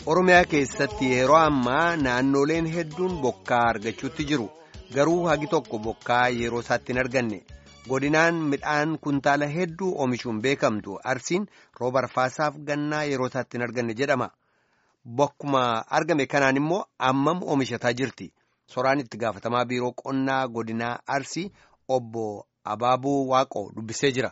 Oromiyaa keessatti yeroo ammaa naannoleen hedduun bokkaa argachuutti jiru. Garuu hagi tokko bokkaa yeroo isaatti hin arganne. Godinaan midhaan kuntaala hedduu oomishuun beekamtu Arsiin rooba arfaasaaf gannaa yeroo isaatti hin arganne jedhama. Bokkuma argame kanaan immoo ammam oomishataa jirti. Soraan itti gaafatamaa biiroo qonnaa godinaa Arsii obbo Abaabuu Waaqoo dubbisee jira.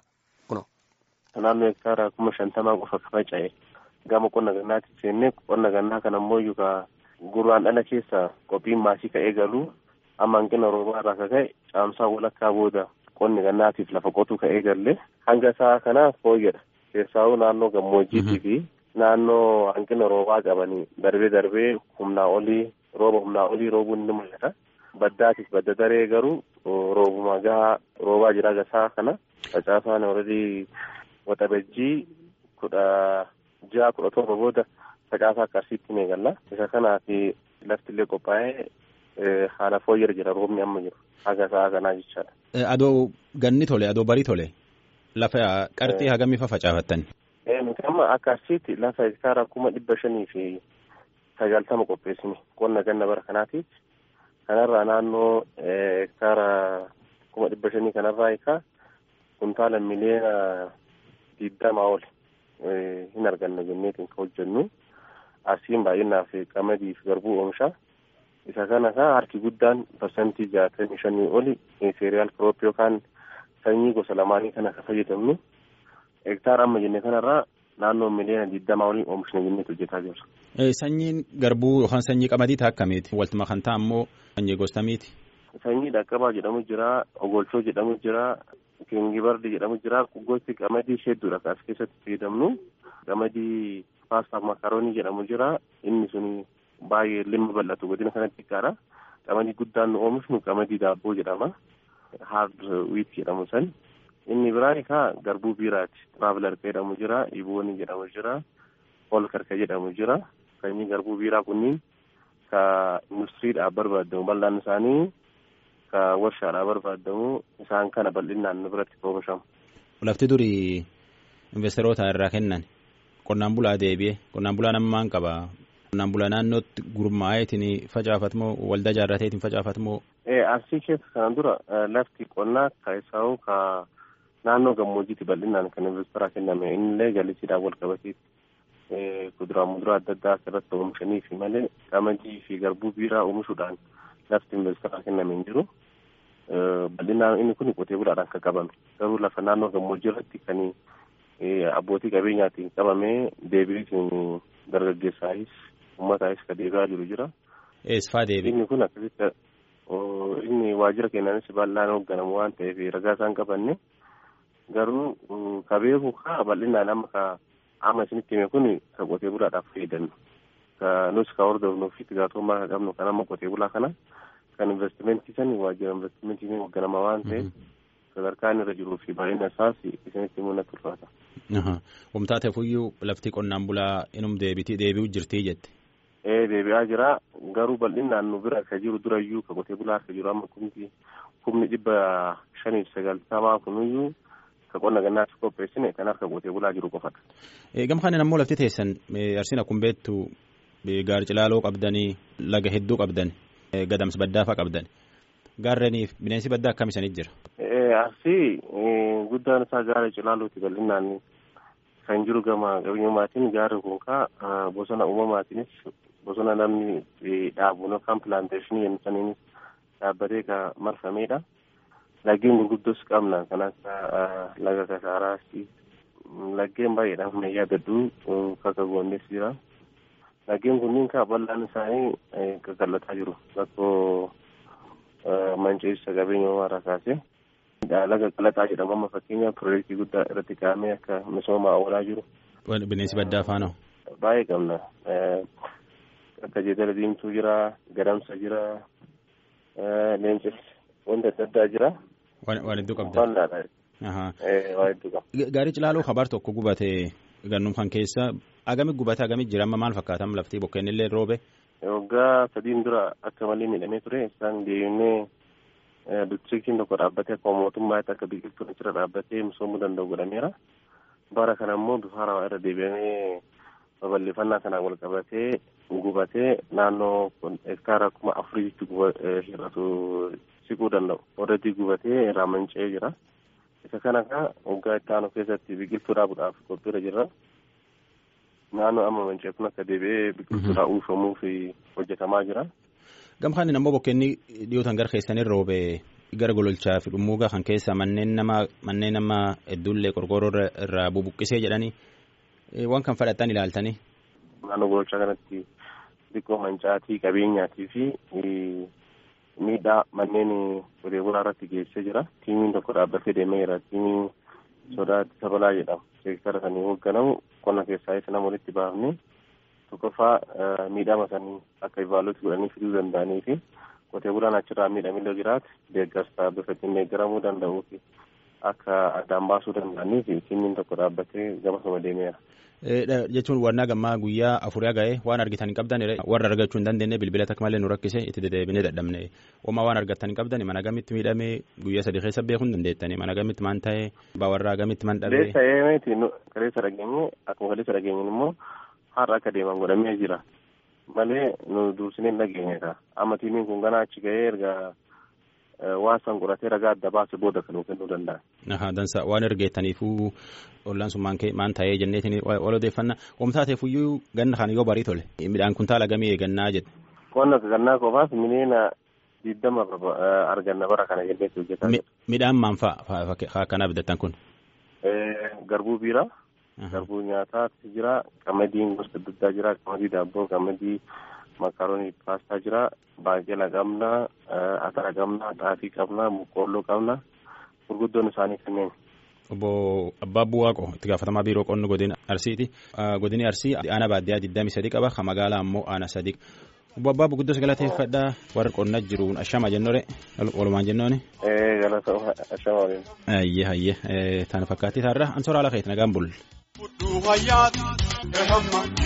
Naannoo hektaara kuma shantamaa qofa faca'e. Gama qonna gannaatti seennee qonna gannaa kana immoo yookaan gurraan dhala keessa qophiin maasii ka'ee galuu amma hanqina roobaa irraa akka ka'e caamsaa walakkaa booda qonni gannaatiif lafa qotuu ka'ee galle hanga isaa kanaaf fooyyadha. Keessaawuu naannoo gammoojjiitii fi naannoo hanqina roobaa qabanii darbee darbee humnaa olii rooba humnaa olii roobuun ni mul'ata. Baddaatiif badda daree garuu roobuma gahaa roobaa jira gasaa kana facaasaan already waxabajjii kudha ja'a kudha torba booda facaasaa akka arsiitti ni eegalla. Isa kanaaf lafti illee qophaa'ee haala fooyya'aa jira roobni amma jiru haga sa'a kanaa jechaadha. Adoo ganni tole adoo barii tole lafa qarxii hagamii fa facaafattan. Nuti amma akka arsiitti lafa hektaara kuma dhibba shanii fi sagaltama qopheessine qonna ganna bara kanaatiif kanarraa naannoo hektaara kuma dhibba shanii kanarraa eegaa kuntaala miliyoona digdamaa oli hin arganna jenneetiin kan hojjennu asiin baay'inaaf qamadii fi garbuu oomisha isa kana kaa harki guddaan parsantii jaatamii shanii oli seeriyaal kiroop yookaan sanyii gosa lamaanii kana kan fayyadamnu hektaara amma jenne kanarraa naannoo miliyoona digdamaa olii oomishna jenneetu hojjetaa jirra. Sanyiin garbuu yookaan sanyii qamadii ta'a akkamiiti? Waltuma kan ta'a ammoo sanyii gostamiiti? Sanyii dhaqqabaa jedhamu jira, ogolchoo jedhamu jira, kingibardi jedhamu jira. Gosti qamadii hedduudha kan as keessatti fayyadamnu. Qamadii paastaaf makaroonii jedhamu jira. Inni sun baay'ee limma bal'atu godina kanatti xiqqaadha. Qamadii guddaan nu oomishnu qamadii daabboo jedhama. Hard wheat jedhamu san. Inni biraan kaa garbuu biiraati. Traveler jedhamu jira, iboonii jedhamu jira, holkarka jedhamu jira. Sanyii garbuu biiraa kunniin ka industiriidhaaf barbaadamu bal'aan isaanii ka warshaadhaaf barbaadamu isaan kana bal'inaan nu biratti oomishamu. Lafti durii investeroota irraa kennan qonnaan bulaa deebi'e qonnaan bulaa nama maan qaba qonnaan bulaa naannootti gurmaa'eetiin facaafatamoo waldaa jaarrateetiin facaafatamoo. Arsii keessa kanaan dura lafti qonnaa keessaa ka naannoo gammoojjiitti bal'inaan kan investeraa kenname innillee jallisiidhaan wal qabateetti. kuduraa muduraa adda addaa asirratti oomishanii fi malee qamadii fi garbuu biiraa oomishuudhaan lafti investeraa kenname hin jiru. Bal'inaan inni kun qotee bulaadhaan kan qabame. Garuu lafa naannoo gammoojjii irratti kan abbootii qabeenyaatiin qabamee deebiitiin dargaggeessaayis uummataayis kan deebi'aa jiru jira. Eessifaa deebi? Inni kun akkasitti inni waajjira keenyaanis bal'aan hoogganamu waan ta'eef ragaa isaan qabanne garuu ka beeku kaa bal'inaan amma kaa amma isinitti hime kun kan qotee bulaadhaaf fayyadamnu ka nus ka hordofnuu fi itti gaafatamummaa kan qabnu kan amma qotee bulaa kana kan investimentii san waajjira investimentii hoogganama waan ta'eef sadarkaan irra jiruu fi baay'ina isaas isinitti himuu natti ulfaata. Wamtaa ta'eefuyyuu lafti qonnaan bulaa inum deebitii deebi'u jirtii jette. Ee deebi'aa jira garuu bal'inaan nu bira akka jiru durayyuu ka qotee bulaa akka jiru amma kumti kumni dhibba shanii sagaltamaa kunuyyuu ka qonna gannaatti qopheessine kan harka qotee bulaa jiru qofadha. Gama kanin ammoo lafti teessan arsiin akkuma beektu gaara cilaaloo qabdanii laga hedduu qabdan gadamsa baddaafaa qabdan gaarreeniif bineensi baddaa akkam isaniit jira. Arsii guddaan isaa gaara cilaalooti bal'inaan kan jiru gama qabeenyummaatiin gaarri kun kaa bosona uumamaatiinis bosona namni dhaabu yookaan pilaanteeshinii jennisaniinis dhaabbatee kan marfamedha. Laggeen gurguddoos qabna kan akka laga kasaaraas laggeen baay'eedhaan humna yaadadhu kakka goondes jira. Laggeen kunniin kaa bal'aan isaanii qaqallataa jiru rakkoo manceessa qabeenya uumaarraa kaasee. Laga qalaxaa jedhamu amma fakkeenyaaf piroojeektii guddaa irratti kaa'amee akka misoomaa oolaa jiru. Bineensi baddaa faana. Baay'ee qabna. Akka jeedala diimtuu jira, gadamsa jira, leencis wanta adda addaa jira. Waan hedduu qabda. Waan hedduu qaba. Gaarii cilaaloo kabar tokko gubate gannum kan keessa agami gubate agami jira amma maal fakkaatam laftii bokkeen illee roobe. Waggaa sadiin dura akka malee miidhamee ture isaan deemnee distriktiin tokko dhaabbatee akkuma mootummaatti akka biqiltuun achirra dhaabbatee misoomuu danda'u godhameera. Bara kana immoo bifa haarawaa irra deebi'amee babal'ifannaa kanaan wal qabatee gubatee naannoo hektaara kuma afuriitti hir'atu siquu danda'u. Warreetti gubatee irraa manca'ee jira. Isa kana kaa waggaa itti aanu keessatti biqiltuu dhaabuudhaaf qophiirra jirra. Naannoo amma manca'e kun akka deebi'ee biqiltuudhaa uwwifamuuf hojjetamaa jira. Gamkaan ammoo bokkeenni dhiyootan gara keessanii roobee gara gololchaa fi dhummuugaa kan keessa manneen nama manneen nama hedduullee qorqoorroo irraa bubuqqisee jedhanii waan kan fudhatan ilaaltanii. Naannoo gololchaa kanatti xiqqoo mancaatii qabeenyaatii fi miidhaa manneen qotee bulaa irratti geessee jira. Tiimiin tokko dhaabbatee deemee jira. Tiimiin sodaatti sabalaa jedhama. Seektara sanii hoogganamu qonna keessaa isa nama walitti baafnee tokkoffaa miidhama sanii akka ivaaluutti godhanii fiduu danda'anii fi qotee bulaan achirraa miidhamillee jiraate deeggarsa bifa ittiin deeggaramuu danda'uu fi akka addaan baasuu danda'anii fi tiimiin tokko dhaabbatee gamasuma deemeera. jechuun wannaa gammaa guyyaa afurii ga'ee waan argitan hin qabdan warra argachuu hin dandeenye bilbila takka malee nu rakkise itti deddeebinee dadhabne homaa waan argattan hin qabdan mana gamitti miidhamee guyyaa sadii keessa beekuu hin dandeettani mana gamitti maan ta'ee bawarraa gamitti maan dhabee. Kaleessa eemeeti kaleessa dhageenye akkuma kaleessa dhageenye immoo har'a akka deeman godhamee jira malee nu dursine hin dhageenye ta'a amma tiimiin kun ganaa achi ga'ee erga waan san qoratee ragaa adda baase booda kan kennuu danda'a. Aha dansa waan ergeettaniifuu ollaan sun maan ta'ee jenneetiin wal odeeffannaa oomtaateefuyyuu ganna kan yoo barii tole midhaan kuntaala gamii eegannaa jedhe. Qonna gannaa qofaaf mineena diddama arganna bara kana jenneetti hojjetaa Midhaan maan fa'a akkanaa bitattan kun? Garbuu biiraa. Garbuu nyaataatti jira qamadiin gosa adda addaa jira qamadii daabboo qamadii makaroonii paastaa jira baaqela qabna atara qabna xaafii qabna boqqoolloo qabna gurguddoon isaanii kanneen. Obbo Abbaa Buwaaqo itti gaafatamaa biiroo qonna godina Arsiiti. Godini Arsii aanaa baadiyyaa digdamii sadii qaba kan magaalaa ammoo aanaa sadii. Obbo Abbaa Guddos galateeffadhaa warra qonna jiruun ashama jennore walumaan jennooni. Galata ashama waliin. Ayyee ayyee tana fakkaattii taarra ansoora ala keetti nagaan bulle.